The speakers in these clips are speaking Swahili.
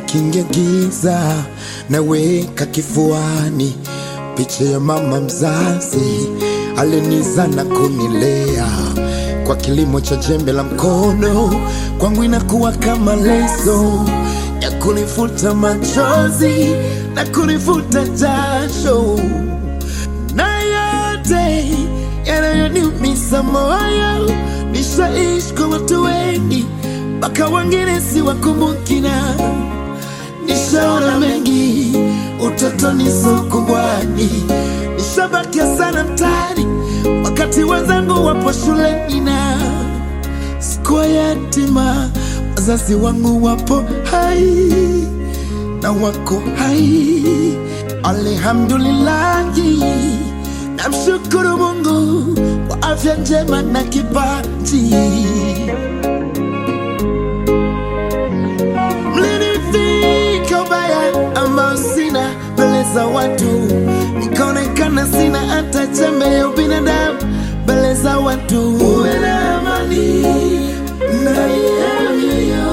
likingia giza, naweka kifuani picha ya mama mzazi aliniza na kunilea kwa kilimo cha jembe la mkono, kwangu inakuwa kama leso ya kunifuta machozi na kunifuta jasho na yote yanayoniumiza moyo. Nishaishi kwa watu wengi, mpaka wengine siwakumbukina. Nishaona mengi utotoni, sokubwani, nishabakia sana mtaani, wakati wenzangu wapo shuleni na sikuwa yatima. Wazazi wangu wapo hai na wako hai, alhamdulillahi. Namshukuru Mungu kwa afya njema na kipaji. Mlinivika ubaya ambao sina mbele za watu, nikaonekana sina hata chembe ya ubinadamu mbele za watu. Uwe na amani ndani ya mioyo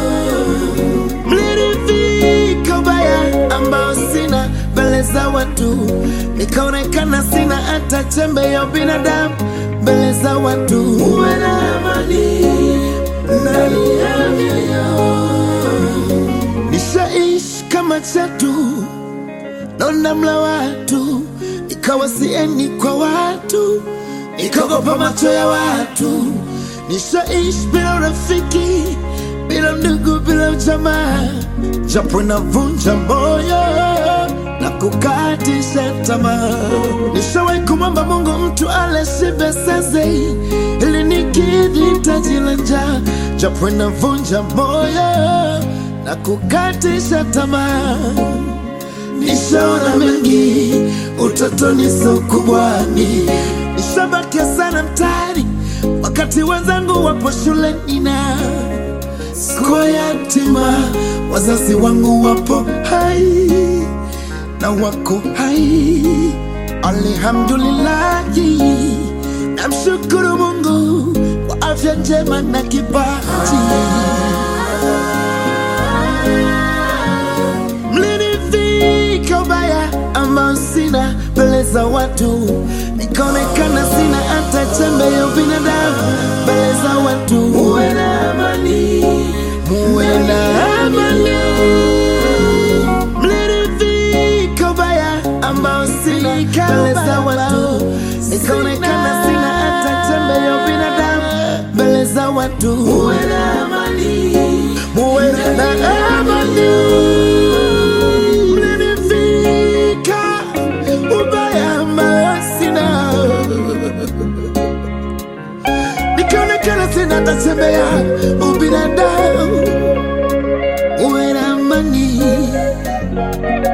mlinivika ubaya ambao sina mbele za watu, nikaonekana sina hata chembe ya binadamu mbele za watu. Uwe na amani ndani ya mioyo. Nishaishi kama chatu nona mla watu, ikawa sieni kwa watu, nikaogopa macho ya watu. Nishaishi bila urafiki, bila ndugu, bila ujamaa, japo inavunja moyo na kukatisha tamaa. Nishawahi kumwomba Mungu mtu ale shibe seze, ili nikidhi hitaji la njaa, japo inavunja moyo na kukatisha tamaa. Nishaona mengi utotoni, so kubwani, nishabakia sana mtaani, wakati wenzangu wapo shuleni na sikuwa yatima. Wazazi wangu wapo hai na wako hai, alhamdulillahi. Namshukuru Mungu kwa afya njema na kipaji. Mlinivika ubaya ambao sina mbele za watu, nikaonekana sina hata chembe ya binadamu mbele za watu. Muwe na amani, muwe na amani. Mlinivika ubaya ambao sina mbele za watu, nikaonekana sina hata chembe ya binadamu mbele za watu. Muwe na amani, muwe na amani mlinivika ubaya ambao sina, nikaonekana sina tatembea ubinadamu. Uwe na amani